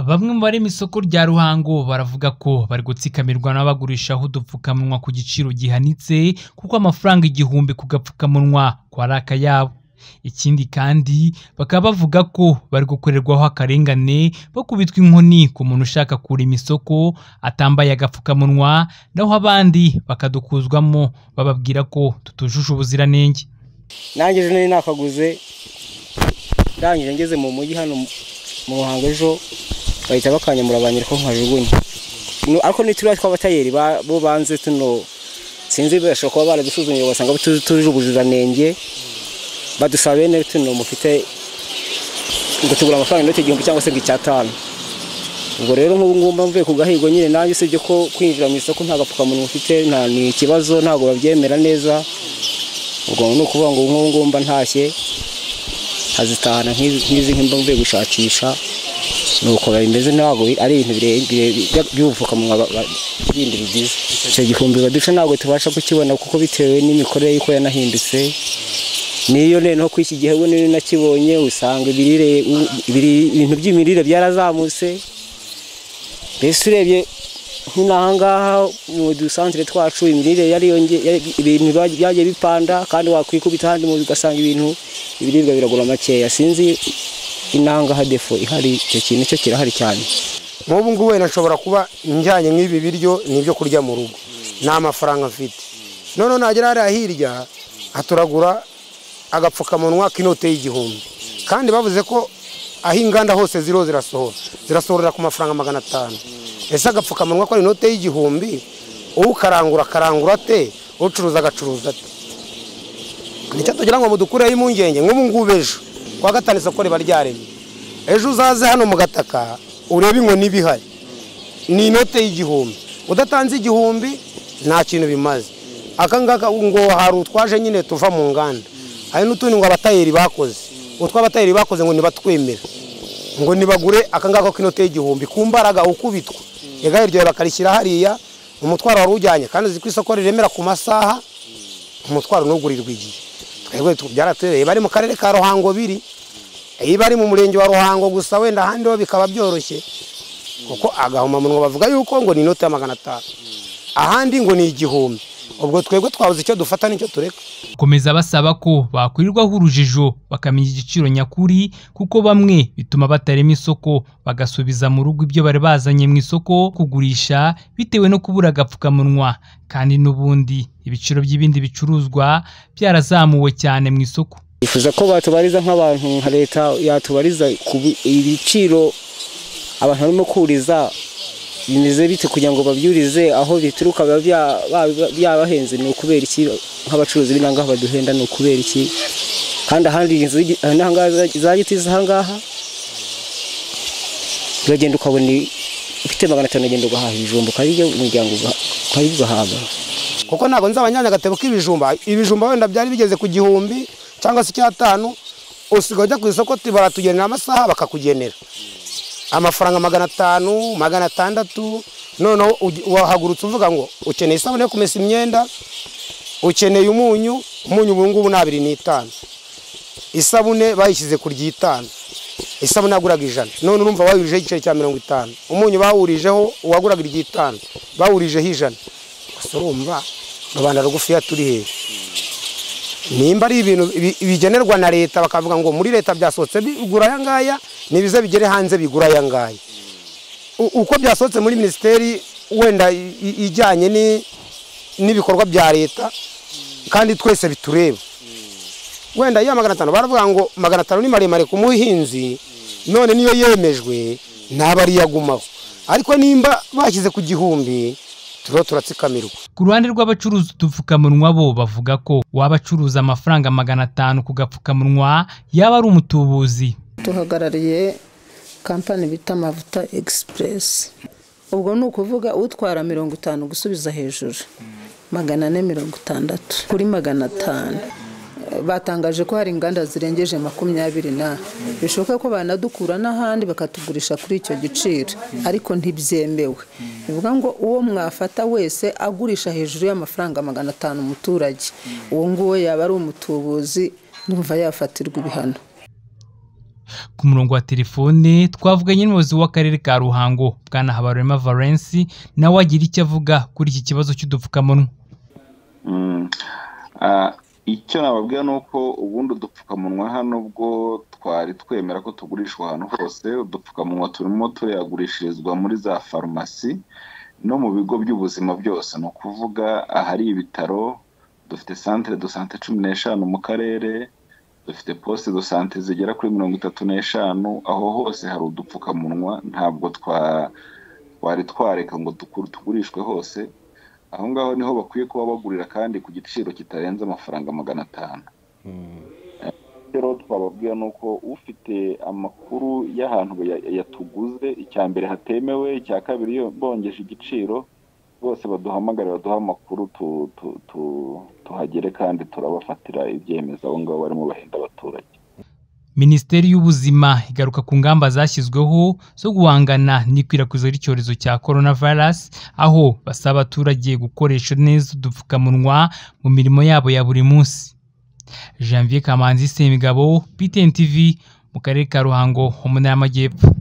Bamwe mu bari mu isoko rya Ruhango baravuga ko bari gutsikamirwa n'abagurishaho udupfukamunwa ku giciro gihanitse kuko amafaranga igihumbi ku gapfukamunwa ko ari akayabo. Ikindi kandi bakaba bavuga ko bari gukorerwaho akarengane bakubitwa inkoni ku muntu ushaka kurema isoko atambaye agapfukamunwa naho abandi bakadukuzwamo bababwira ko tutujuje ubuziranenge. nanjye ejo nari nakaguze ndangije ngeze mu mujyi hano mu ruhango ejo bahita bakanyamura banyereka ko nkajugunya Nu- ariko ni turiya tw'abatayeri ba- bo banze tuno sinzi bashobora kuba baradusuzumye basanga tu- tujuje ubuziranenge badusaba bene tuno mufite ngo tugura amafaranga inote igihumbi cyangwa se ngo icyatanu ubwo rero nk'ubu ngubu mba mvuye ku gahigo nyine nanjye usibye ko kwinjira mu isoko nta gapfukamunwa ufite nta ni ikibazo ntabwo babyemera neza ubwo ni ukuvuga ngo nk'ubu ngubu mba ntashye nkazitahana nk'izi nk'izi nk'imba mvuye gushakisha ni uko bimeze ntabwo bi- ari ibintu bire- bire- bya- by'ubupfukamunwa ba- ba- bindi bigize icyo gihumbi baduca ntabwo tubasha kukibona kuko bitewe n'imikorere y'uko yanahindutse niyo noneho kuri iki gihe ubona iyo nakibonye usanga ibirire u- ibiri- ibintu by'imirire byarazamutse mbese urebye nk'inahangaha mu dusantire twacu imirire yariyonge- yari- ibintu bya- byagiye bipanda kandi wakwikubita ahandi mu ugasanga ibintu ibiribwa biragura makeya sinzi inangaha defo ihari icyo kintu cyo kirahari cyane nk'ubu ngubu wenda nshobora kuba njyanye nk'ibi biryo ni ibyo kurya mu rugo nta mafaranga mfite noneho nagera hariya hirya haturagura agapfukamunwa k'inote y'igihumbi kandi bavuze ko aho inganda hose ziriho zirasohora zirasohorera ku mafaranga magana atanu ese agapfukamunwa ko ari inote y'igihumbi ukarangura akarangura ate ucuruza agacuruza ate nicyo tugira ngo mudukureho impungenge nk'ubu ngubu ejo kuwa gatanu isoko riba ryaremye ejo uzaze hano mu gataka urebe inkoni ibihari ni inote y'igihumbi udatanze igihumbi nta kintu bimaze aka ngaka ngo hari utwaje nyine tuva mu nganda hari n'utundi ngo abatayeri bakoze utwo abatayeri bakoze ngo ntibatwemera ngo nibagure aka ngaka k'inote y'igihumbi ku mbaraga ukubitwa igare ryawe bakarishyira hariya umutwaro wari ujyanye kandi uzi ko isoko riremera ku masaha umutwaro ntugurirwa igihe twebwe tu- byaratubereye bari mu karere ka ruhango biri iyo bari mu murenge wa ruhango gusa wenda ahandi ho bikaba byoroshye kuko agahomamunwa bavuga yuko ngo ni inoti ya magana atanu ahandi ngo ni igihumbi ubwo twebwe twabuze icyo dufata n'icyo tureka Komeza basaba ko bakwirirwaho urujijo bakamenya igiciro nyakuri kuko bamwe bituma batarema isoko bagasubiza mu rugo ibyo bari bazanye mu isoko kugurisha bitewe no kubura agapfukamunwa kandi n'ubundi ibiciro by'ibindi bicuruzwa byarazamuwe cyane mu isoko. bifuza ko batubariza nk'abantu nka leta yatubariza ku bi- ibiciro abantu barimo kuriza bimeze bite kugira ngo babyurize aho bituruka biba bya- ba- byabahenze ni ukubera iki nk'abacuruzi b'inangaha baduhenda ni ukubera iki kandi ahandi inzu z'igi- inahangaha za- za giti z'ahangaha uragenda ukabona i- ufite magana atanu uragenda ugahaha ibijumba ukarya umuryango ugaha- ukarya ugahaga kuko ntabwo nzabanyanya agatebo k'ibijumba ibijumba wenda byari bigeze ku gihumbi cyangwa se icyatanu usigaye ujya ku isoko ti- baratugenera amasaha bakakugenera amafaranga magana atanu magana atandatu noneho ugi- wahagurutse uvuga ngo ukeneye isabune yo kumesa imyenda ukeneye umunyu umunyu ubu ngubu ni abiri n'itanu isabune bayishyize ku ry'itanu isabune yaguraga ijana none urumva wawurijeho igiceri cya mirongo itanu umunyu bawurijeho uwaguraga iry'itanu bawurijeho ijana gusa urumva rubanda rugufiya turi hejuru nimba ari ibintu bi- bigenerwa na leta bakavuga ngo muri leta byasohotse bigura aya ngaya nibize bigere hanze bigura aya ngaya U- uko byasohotse muri minisiteri wenda i- i- ijyanye ni- n'ibikorwa bya leta kandi twese bitureba wenda ya magana atanu baravuga ngo magana atanu ni maremare ku muhinzi none niyo yemejwe ntaba ari yagumaho ariko nimba bashyize ku gihumbi turiho turatsikamirwa Ku ruhande rw'abacuruza udupfukamunwa bo bavuga ko waba acuruza amafaranga magana atanu ku gapfukamunwa yaba ari umutubuzi duhagarariye kampani bita amavuta egisipuresi ubwo ni ukuvuga utwara mirongo itanu gusubiza hejuru magana ane mirongo itandatu kuri magana atanu batangaje ko hari inganda zirengeje makumyabiri na bishoboka ko banadukura n'ahandi bakatugurisha kuri icyo giciro ariko ntibyemewe bivuga ngo uwo mwafata wese agurisha hejuru y'amafaranga magana atanu umuturage uwo nguwo yaba ari umutubuzi numva yafatirwa ibihano ku murongo wa telefone twavuganye n'umuyobozi w'akarere ka ruhango bwana habarurema valence nawe agira icyo avuga kuri iki kibazo cy'udupfukamunwa icyo nababwira ni uko ubundi udupfukamunwa hano bwo twari twemera ko tugurishwa ahantu hose udupfukamunwa turimo turayagurishirizwa muri za farumasi no mu bigo by'ubuzima byose ni ukuvuga ahari ibitaro dufite santire do sante cumi n'eshanu mu karere dufite posite do sante zigera kuri mirongo itatu n'eshanu aho hose hari udupfukamunwa ntabwo twari twareka ngo tugurishwe hose aho ngaho niho bakwiye kuba bagurira kandi ku giciro kitarenze amafaranga magana atanu rero twababwira ni uko ufite amakuru y'ahantu yatuguze icya mbere hatemewe icya kabiri iyo bongeje igiciro rwose baduhamagare baduha amakuru tuhagere kandi turabafatira ibyemezo abo ngabo barimo bahenda abaturage minisiteri y'ubuzima igaruka ku ngamba zashyizweho zo guhangana n'ikwirakwiza ry'icyorezo cya coronavirus aho basaba abaturage gukoresha neza udupfukamunwa mu mirimo yabo ya buri munsi janvier kamanzi semigabo btn tv mu karere ka ruhango mu ntara y'amajyepfo